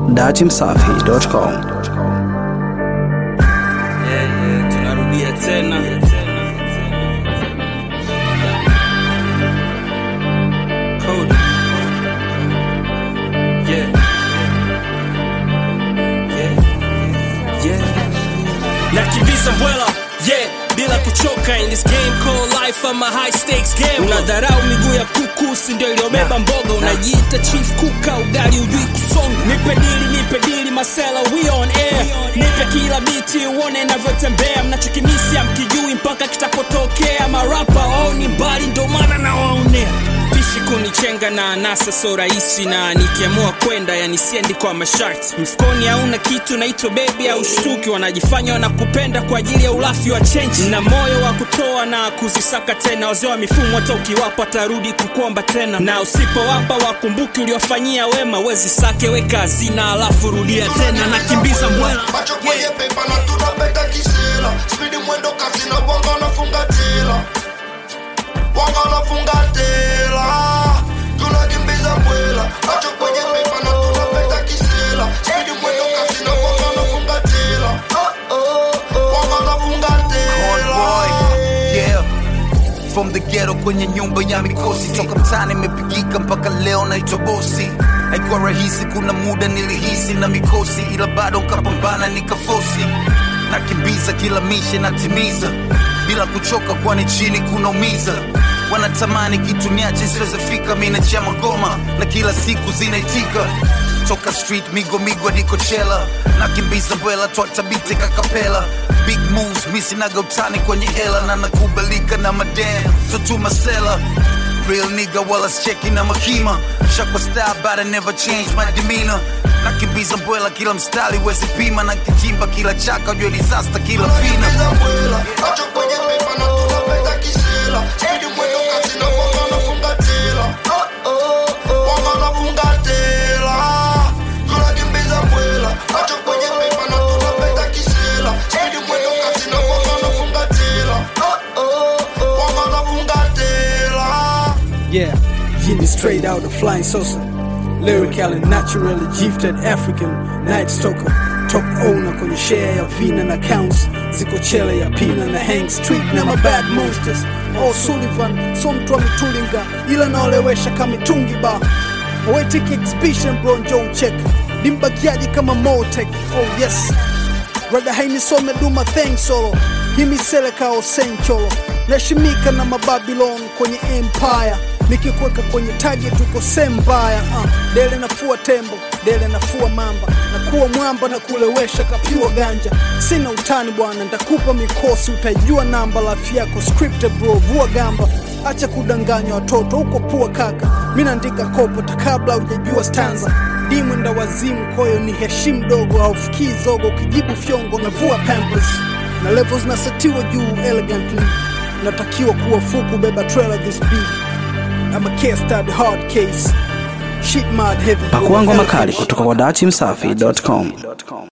datimsafi.com. Yeah, yeah, tunarudia tena Cody. Yeah. Yeah. Yeah. nakimbiza mbwela yeah bila kuchoka in this game called life ama high stakes game unadharau miguu ya kuku si ndio iliyobeba mboga unajiita chief kuka ugali ujui kusonga nipe dili nipe dili masela we on air nipe kila biti uone inavyotembea mnachokimisi amkijui mpaka kitapotokea marapa au ni mbali ndo maana nawaonea pishi kunichenga na anasa so rahisi na nikiamua kwenda yani siendi kwa masharti mfukoni hauna kitu naitwa bebi au shtuki wanajifanya wanakupenda kwa ajili ya ulafi wa chenji na moyo wa kutoa na kuzisaka tena wazee wa mifumo hata ukiwapa tarudi kukuomba tena na usipowapa wakumbuki uliofanyia wema wezi sake weka hazina alafu rudia tena nakimbiza mbwela macho kwenye pepa na tunapeta kisila spidi mwendo kasi na wanga nafunga tela wanga nafunga tela tunakimbiza mbwela macho kwenye pepa na tunapeta kisila spidi mwendo kasi na wanga nafunga tela wanga nafunga Corn boy, tela yeah. From the ghetto kwenye nyumba ya mikosi toka mtaani imepigika mpaka leo naitwa bosi haikuwa rahisi kuna muda nilihisi na mikosi ila bado nkapambana nikafosi nakimbiza kila mishe natimiza bila kuchoka kwani chini kunaumiza wanatamani kitu niache siwezefika mi nachia magoma na kila siku zinaitika toka street migo migo niko chela nakimbiza bwela twatabite kakapela big moves misinaga utani kwenye hela na nakubalika na madam so tu masela real nigga wala scheki na makima shakwa style but I never change my demeanor nakimbiza mbwela kila mstari wezi pima na kichimba kila chaka jua disaster kila fina tunakimbiza mbwela macho kwenye pepa na tunapeta kisila spidi mwendo kasi na wanga nafunga tela wanga nafunga tela tunakimbiza mbwela macho kwenye pepa na tunapeta kisila spidi mwendo kasi na wanga nafunga tela wanga nafunga tela Yeah, Jimmy straight out of Flying Saucer. Lyrical and naturally gifted African Night Stalker. Top owner kwenye share ya vina na counts ziko chele ya pina na hang street na mabad monsters oh Sullivan so mtu ametulinga ila naolewesha kamitungi ba awetiki exhibition bro njo ucheke nimbakiaji kama Motek oh yes rada hainisome duma thing solo himiseleka osencholo nashimika na mababilon kwenye empire nikikweka kwenye target uko sehemu mbaya uh, dele nafua tembo dele nafua mamba na kuwa mwamba na kulewesha kapiwa ganja sina utani bwana ntakupa mikosi utajua namba lafi yako scripted bro vua gamba acha kudanganya watoto huko pua kaka mi naandika kopo ta kabla ujajua stanza dimwenda wazimu koyo ni heshimu dogo haufikii zogo ukijibu fyongo na vua pampers na levels zinasetiwa juu elegantly natakiwa kuwa fuku beba trailer this big I'm a case study hard case shit mad heavy Pakua ngoma kali kutoka kwa datimsafi.com.